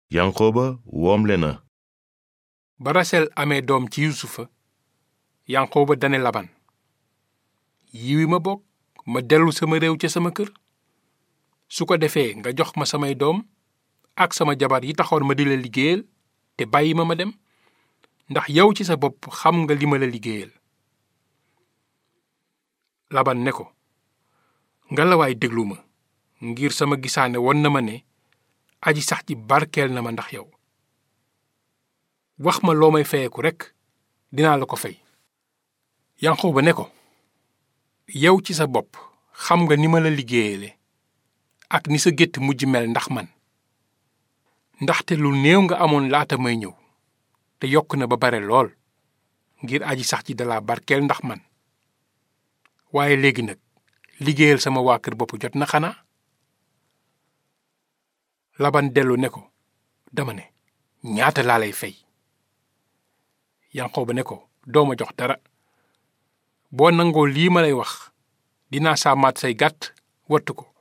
yanqooba woomle na ba rasel amee doom ci yusufa yanqooba dane laban yiwi ma bokk ma dellu sama réew ca sama kër su ko defee nga jox ma samay doom ak sama jabar yi taxoon ma di la liggéeyal te bàyyi ma ma dem ndax yow ci sa bopp xam nga li ma la liggéeyal laban ne ko ngalawaay déglu ma ngir sama gisaane won na ma ne aji sax ji barkeel na ma ndax yow wax ma loo may fayeku rekk dinaa la ko fay yanqooba ne ko yow ci sa bopp xam nga ni ma la liggéeyale ak ni sa gétt mujj mel ndax man ndaxte lu néew nga amoon laata may ñëw te yokk na ba bare lool ngir aji sax ji dalaa barkeel ndax man waaye léegi nag liggéeyal sama waa kër bopp jot na xanaa laban dellu ne ko dama ne ñaata laa lay fay yanqooba ne ko dooma jox dara boo nangoo lii ma lay wax dinaa sàmmaat say gàtt wattu ko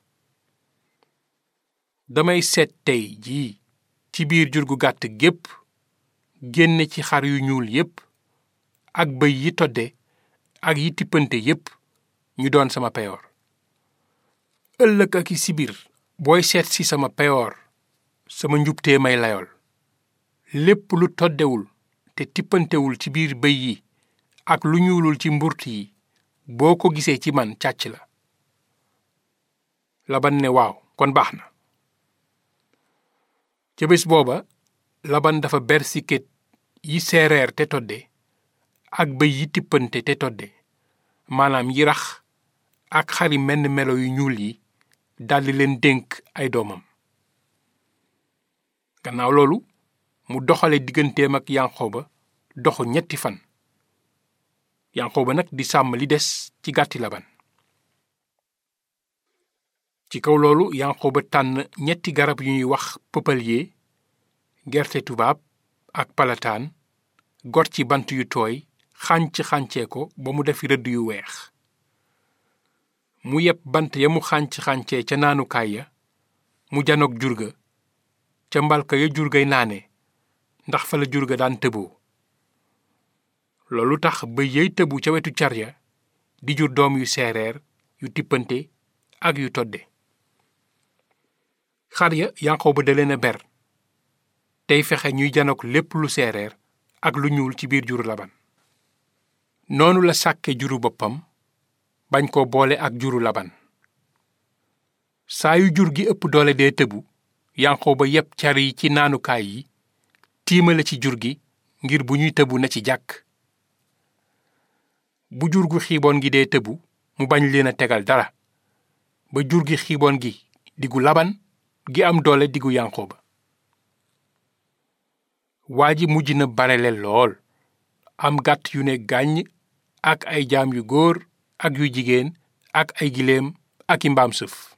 damay seet tey jii ci biir jur gu gàtt gépp génne ci xar yu ñuul yépp ak bëy yi todde ak yi tippante yépp ñu doon sama peyoor ëllëg ak i sibir booy seet si sama peyoor sama njubtee may layool lépp lu toddewul te tippantewul ci biir bëy yi ak lu ñuulul ci mburt yi boo ko gisee ci man càcc la laban ne waaw kon baax na ca bés booba laban dafa ber siket yi seereer te todde ak bëy yi tippante te todde maanaam yi rax ak xari menn melo yu ñuul yi daldi leen dénk ay doomam gannaaw loolu mu doxale digganteem ak yanqooba doxu ñetti fan yanqooba nag di sàmm li des ci gàtti laban ci kaw loolu yanqooba tànn ñetti garab yu ñuy wax pëpalye gerte tubaab ak palataan got ci bant yu tooy xànc xàncee ko ba mu def rëdd yu weex mu yeb bant ya mu xànc xàncee ca naanukaay ya mu janoog jur ga ca mbalka ya jur gay naane ndax fa la jur ga daan tëboo loolu tax ba yey tëbu ca wetu car ya di jur doom yu seereer yu tippante ak yu todde xar ya Yanqooba da leen a ber tey fexe ñuy janook lépp lu seereer ak lu ñuul ci biir juru laban noonu la sàkke juru boppam bañ ko boole ak juru laban saa yu jur gi ëpp doole dee tëbu Yanqooba yépp car yi ci naanukaay yi tiimale ci jur gi ngir bu ñuy tëbu na ci jàkk bu jur gu xiiboon gi dee tëbu mu bañ leen a tegal dara ba jur gi xiiboon gi diggu laban gi am doole diggu Yanqooba waa ji mujj na barele lool am gàtt yu ne gàññ ak ay jaam yu góor ak yu jigéen ak ay giléem ak i mbaam sëf